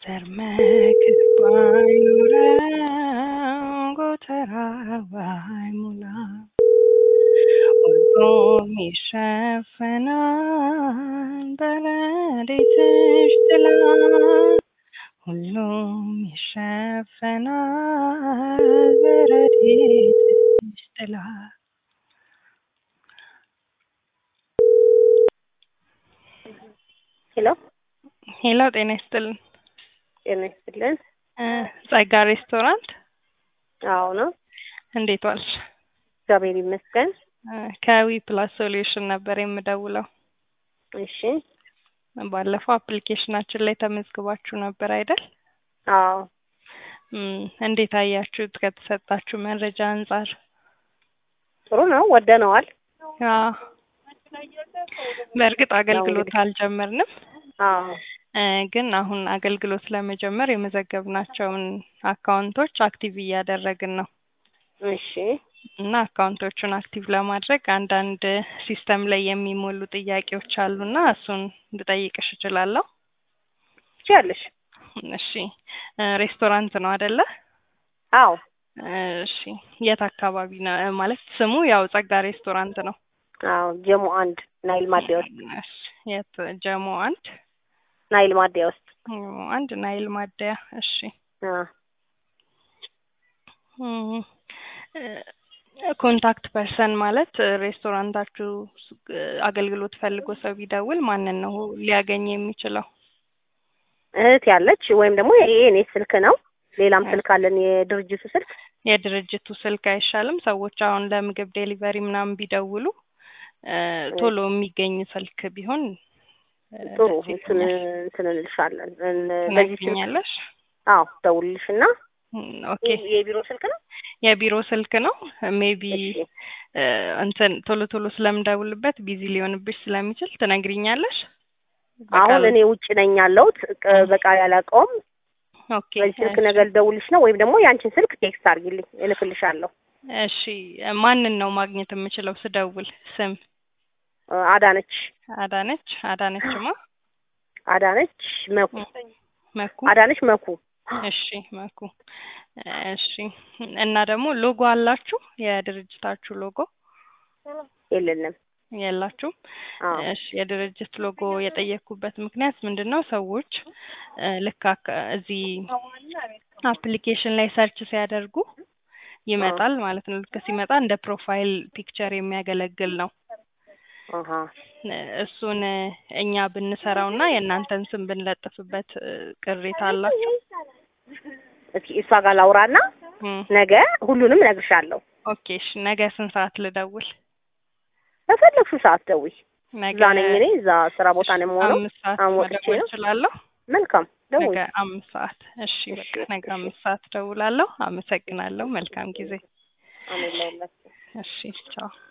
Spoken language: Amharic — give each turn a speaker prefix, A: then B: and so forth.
A: ዘር መክት ባይኖረው ጎተራ ባይሞላ ሁሉም ይሸፈናል በረድኤትሽ ጥላ ሁሉም ይሸፈናል በረድኤትሽ ጥላ
B: ሄሎ
A: ሄሎ ጤና ይስጥልን
B: ጤና ይስጥልን።
A: እ ጸጋ ሬስቶራንት
B: አዎ ነው።
A: እንዴት ዋልሽ?
B: እግዚአብሔር ይመስገን።
A: እ ከዊ ፕላስ ሶሉሽን ነበር የምደውለው።
B: እሺ
A: ባለፈው አፕሊኬሽናችን ላይ ተመዝግባችሁ ነበር አይደል?
B: አዎ
A: እም እንዴት አያችሁት? ከተሰጣችሁ መረጃ አንጻር
B: ጥሩ ነው፣ ወደነዋል።
A: አዎ በእርግጥ አገልግሎት አልጀመርንም
B: አዎ
A: እ ግን አሁን አገልግሎት ለመጀመር የመዘገብናቸውን አካውንቶች አክቲቭ እያደረግን ነው
B: እሺ
A: እና አካውንቶቹን አክቲቭ ለማድረግ አንዳንድ ሲስተም ላይ የሚሞሉ ጥያቄዎች አሉና እሱን ልጠይቅሽ እችላለሁ?
B: ትችያለሽ።
A: እሺ እ ሬስቶራንት ነው አይደለ?
B: አዎ
A: እሺ የት አካባቢ ነው? ማለት ስሙ ያው ጸጋ ሬስቶራንት ነው።
B: አዎ ጀሞ አንድ ናይል ማዲያ ውስጥ
A: እሺ የት ጀሞ አንድ
B: ናይል ማዲያ ውስጥ
A: ጀሞ አንድ ናይል ማደያ እሺ
B: አ
A: እም እ ኮንታክት ፐርሰን ማለት እ ሬስቶራንታችሁ እ አገልግሎት ፈልጎ ሰው ቢደውል ማንን ነው ሊያገኝ የሚችለው?
B: እህት ያለች ወይም ደግሞ ይሄ የኔ ስልክ ነው። ሌላም ስልክ አለን የድርጅቱ ስልክ።
A: የድርጅቱ ስልክ አይሻልም? ሰዎች አሁን ለምግብ ዴሊቨሪ ምናምን ቢደውሉ እ ቶሎ የሚገኝ ስልክ ቢሆን እ
B: ጥሩ
A: ደስ
B: እንትን
A: ይለኛል።
B: እንትን እንልሻለን። እን- በዚህ ስልክ
A: ትነግሪኛለሽ?
B: አዎ ደውልልሽና
A: እም ኦኬ
B: የቢሮ ስልክ ነው።
A: የቢሮ ስልክ ነው። ሜቢ
B: እሺ
A: እ እንትን ቶሎ ቶሎ ስለምደውልበት ቢዚ ሊሆንብሽ ስለሚችል ትነግሪኛለሽ?
B: አሁን
A: በቃል
B: እኔ ውጭ ነኝ ያለሁት ቅ- በቃል ያላቀውም
A: ኦኬ
B: በዚህ ስልክ
A: እሺ
B: ነገር ልደውልሽ ነው ወይም ደግሞ ያንቺን ስልክ ቴክስት አድርጊልኝ እልክልሻለሁ።
A: እሺ ማንን ነው ማግኘት የምችለው ስደውል? ስም
B: እ አዳነች
A: አዳነች አዳነችማ
B: አዳነች መኩ
A: መኩ
B: አዳነች መኩ
A: እሺ መኩ እሺ እና ደግሞ ሎጎ አላችሁ? የድርጅታችሁ ሎጎ
B: የለንም።
A: የላችሁም?
B: አዎ
A: እሺ የድርጅት ሎጎ የጠየኩበት ምክንያት ምንድን ነው? ሰዎች እ ልክ አካ- እዚህ አፕሊኬሽን ላይ ሰርች ሲያደርጉ ይመጣል ማለት ነው። ልክ ሲመጣ እንደ ፕሮፋይል ፒክቸር የሚያገለግል ነው።
B: አሀ
A: እ እሱን እ እኛ ብንሰራው እና የእናንተን ስም ብንለጥፍበት እ ቅሬታ አላችሁ?
B: እስኪ እሷ ጋር ላውራና
A: እም
B: ነገ ሁሉንም እነግርሻለሁ።
A: ኦኬ እሺ ነገ ስንት ሰዓት ልደውል?
B: በፈለግሽው ሰዓት ደውይ።
A: ነገ
B: እዛ ነኝ እኔ እዛ ስራ ቦታ ነው የምሆነው።
A: አምስት ሰዓት
B: አሁን ወጥቼ
A: መደወል
B: ነው።
A: እችላለሁ?
B: መልካም ደውይ።
A: ነገ አምስት ሰዓት እሺ
B: እሺ
A: በቃ ነገ
B: እሺ
A: አምስት ሰዓት ደውላለሁ። አመሰግናለሁ። መልካም ጊዜ።
B: አሜን ለሁላችሁ።
A: እሺ ቻው።